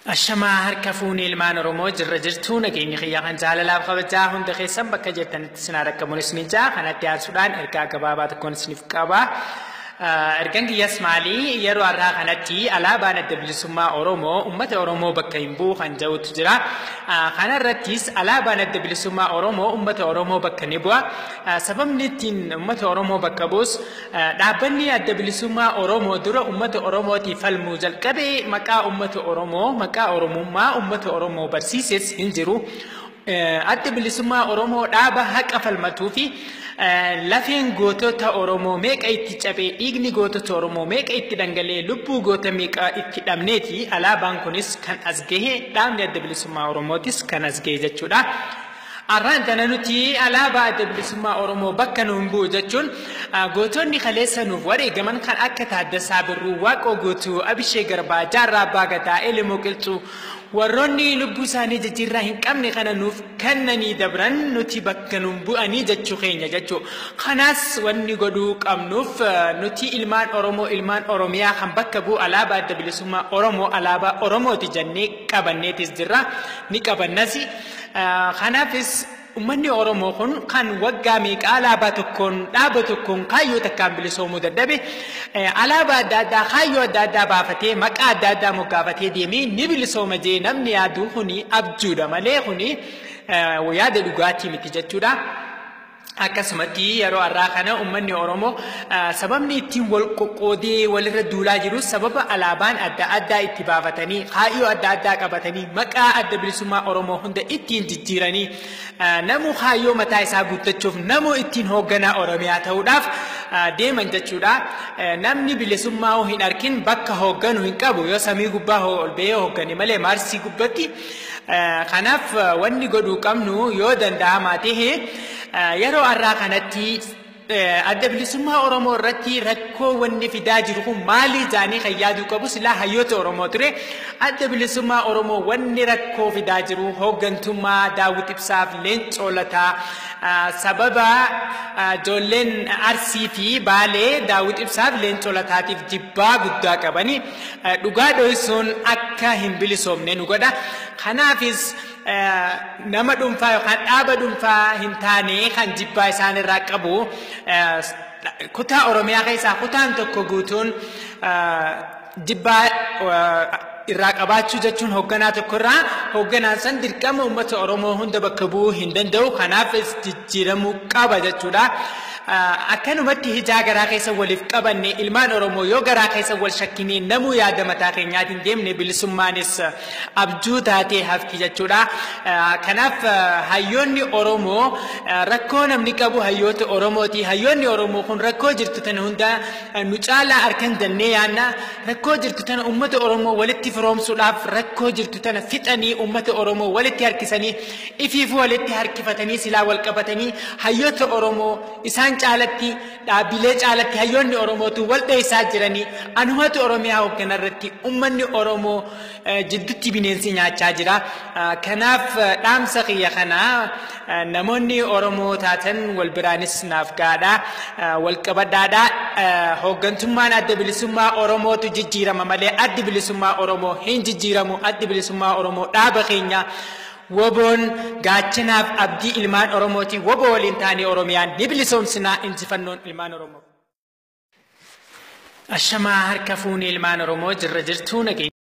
Ashamaa harka fuunee ilmaan Oromoo jirra jirtuu nageenya kiyyaa kan jaalalaaf kabajaa hunda keessan bakka jirtanitti sinaa rakkamuunis ni jaa kanatti aansuudhaan ergaa gabaabaa tokkoon isiniif qaba. Ergaan kiyyaas maali yeroo har'aa kanatti alaabaan adda bilisummaa Oromoo uummata Oromoo bakka hin bu'u kan jedhutu jira. Kana irrattis alaabaan adda bilisummaa Oromoo uummata Oromoo bakka ni bu'a. Sababni ittiin uummata Oromoo bakka bu'us dhaabbanni adda bilisummaa Oromoo dura uummata Oromootiif falmuu jalqabe maqaa uummata Oromoo maqaa Oromummaa uummata Oromoo barsiises hin jiru. Adda bilisummaa Oromoo dhaaba haqa falmatuu fi lafeen gootota Oromoo meeqa itti cabee dhiigni gootota Oromoo meeqa itti dhangalee lubbuu goota meeqa itti dhabneeti alaabaan kunis kan as gahe dhaabni adda bilisummaa Oromootis kan as gahe jechuudha. Har'aan tana nuti alaabaa adda bilisummaa Oromoo bakka nu hin bu'u jechuun gootonni kaleessa nuuf wareegaman kan akka Taaddasaa Birruu, Waaqoo Guutuu, Abishee Garbaa, Jaarraa Abbaa Gadaa, Elemoo Qilxuu warroonni lubbuu isaanii jijjiirraa hin qabne kana nuuf kennanii dabran nuti bakka nu bu'anii jechuu keenya jechuu kanaas wanni godhuu qabnuuf nuti ilmaan Oromoo ilmaan Oromiyaa kan bakka bu'u alaabaa adda bilisummaa Oromoo alaabaa Oromooti jennee qabanneetis jirra ni qabannas kanaafis Uummanni Oromoo kun kan waggaa meeqa alaabaa tokkoon dhaaba tokkoon kaayyoo takkaan bilisoomuu dadhabe alaabaa adda addaa kaayyoo adda addaa baafatee maqaa adda addaa moggaafatee deemee ni bilisooma jee namni yaadu kuni abjuudha malee kuni yaada dhugaatii miti jechuudha. Akkasumatti yeroo har'aa kana uummanni Oromoo sababni ittiin wal qoqqoodee walirra duulaa jiru sababa alaabaan adda addaa itti baafatanii kaayyoo adda addaa qabatanii maqaa adda bilisummaa Oromoo hunda ittiin jijjiiranii namu kaayyoo mataa isaa guuttachuuf namu ittiin hoogganaa Oromiyaa ta'uudhaaf deeman jechuudha. Namni bilisummaa hin arkin bakka hoogganu hin qabu yoo samii gubbaa ol ba'ee hooggane malee maarsii gubbatti. Kanaaf wanni godhuu qabnu yoo danda'amaa ta'e yeroo har'aa kanatti adda bilisummaa Oromoo irratti rakkoo wanni fidaa jiru kun maali jaanii kan yaaduu qabu silaa hayyoota Oromoo ture. Adda bilisummaa Oromoo wanni rakkoo fidaa jiru hooggantummaa Daawit Ibsaaf Leencoo Lataa sababa ijoolleen Arsii fi Baalee Daawit Ibsaaf Leencoo Lataatiif jibbaa guddaa qabani. Dhugaa dho'isuun akka hin bilisoomne nu godha. Kanaafis nama dhuunfaa yookaan dhaaba dhuunfaa hin taane kan jibbaa isaan irraa qabu kutaa Oromiyaa keessaa kutaan tokko guutuun jibbaa irraa qabaachuu jechuun hoogganaa tokko irraa hoogganaan san dirqama uummata Oromoo hunda bakka bu'uu hin danda'u kanaafis jijjiiramuu qaba jechuudha. akkanumatti hijaa garaa keessa waliif qabanne ilmaan Oromoo yoo garaa keessa wal shakkinee namuu yaada mataa keenyaatiin deemne bilisummaanis abjuu taatee hafti jechuudha. Kanaaf hayyoonni Oromoo rakkoo namni qabu hayyoota Oromooti. Hayyoonni Oromoo kun rakkoo jirtu tana hunda nu caalaa harkan jennee yaanna. Rakkoo jirtu tana uummata Oromoo walitti firoomsuudhaaf rakkoo jirtu tana fixanii uummata Oromoo walitti harkisanii ifiifuu walitti harkifatanii silaa wal qabatanii hayyoota Oromoo isaan caalatti dhaabbilee caalatti hayyoonni Oromootu wal dheessaa jiranii anumatu Oromiyaa hoogganaa irratti uummanni Oromoo jidduutti bineensi nyaachaa jira. Kanaaf dhaamsa kiyya kanaa namoonni Oromoo taatan wal biraanis naaf gaadha. Wal qabadhaadha. Hooggantummaan adda bilisummaa Oromootu jijjiirama malee addi bilisummaa Oromoo hin jijjiiramu. Addi bilisummaa Oromoo dhaaba keenya. woboon gaachanaaf abdii ilmaan Oromooti woboo waliin taanee Oromiyaan ni bilisoomsinaa injifannoon ilmaan Oromoo. Ashamaa harka fuunee ilmaan Oromoo jirra jirtuu nageenya.